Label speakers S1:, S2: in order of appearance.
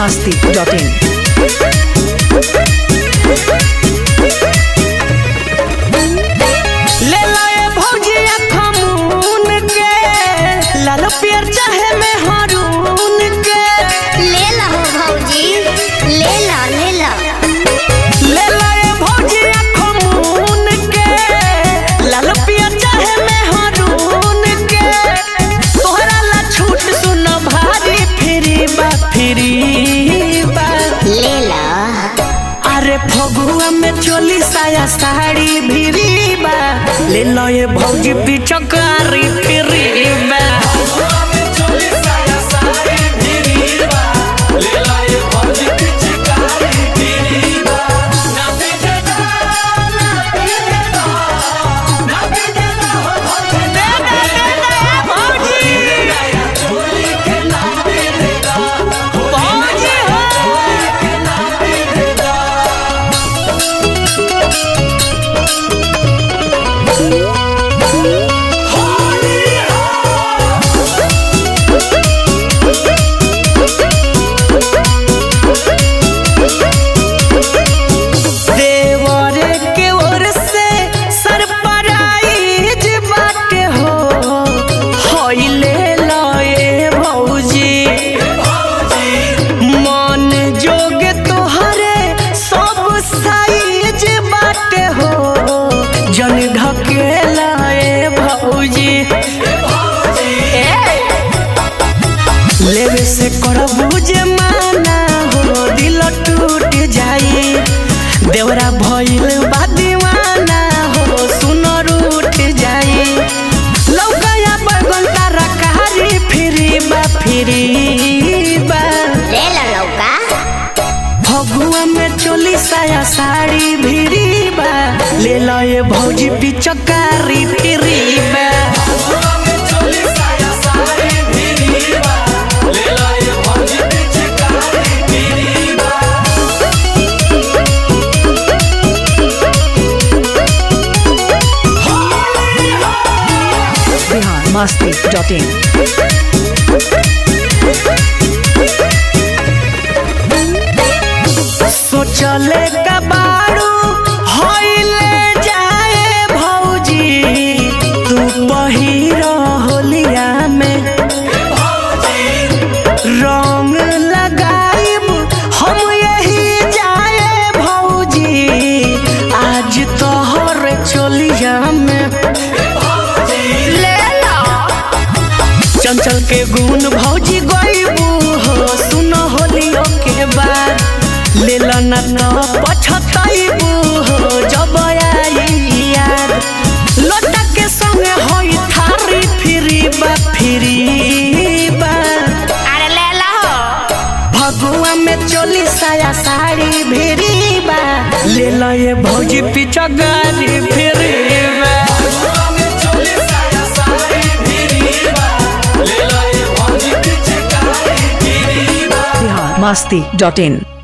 S1: masti.in.
S2: ले लाए भौजिया खमून के लाल पियर चाहे में हरून के
S3: ले ला हो भौजी ले ला ले ला
S2: ले लाए भौजिया खमून के लाल पियर चाहे में हरून के तोहरा ला छूट सुन भारी फ्री बा फ्री बा
S3: ले ला
S2: अरे फगुआ में चोली साया साड़ी भिरी बा ले लो ये भौजी पिचकारी फिरी बा देवरे के ओर से सरप्राइज बाटे हो होइले लए भौजी मन जोग तोहरे सब साइज बाटे हो जन ढके लए भौजी लेवे से करबू जे माना हो दिल टूट जाई देवरा भइल बा दीवाना हो सुनो रूठ जाई लौकया बैगन तारा कहारी फिरी बा फिरी बा
S3: ले ला लौका
S2: फगुआ में चोली साया साड़ी भिरी बा ले लो ये भौजी पिचकारी फिरी बा
S1: Bihar masti.in.
S2: सोचले कबाड़ू होइले जाए भौजी तू पहिरो होलिया में रंग लगाइब हम यही जाए भौजी आज तोहर चोलिया में
S3: ले ला
S2: चंचल के गुण भौजी गईबू हो सुनो होलियो के बाद ले लो न तो पछताइबू हो जब आई याद लोटा के संगे होई थारी फिरी बा फिरी बा
S3: अरे ले ला हो
S2: भगुआ में चोली साया साड़ी भिरी बा ले लो ये भौजी पीछा गाड़ी फिरी बा
S1: Bihar masti.in.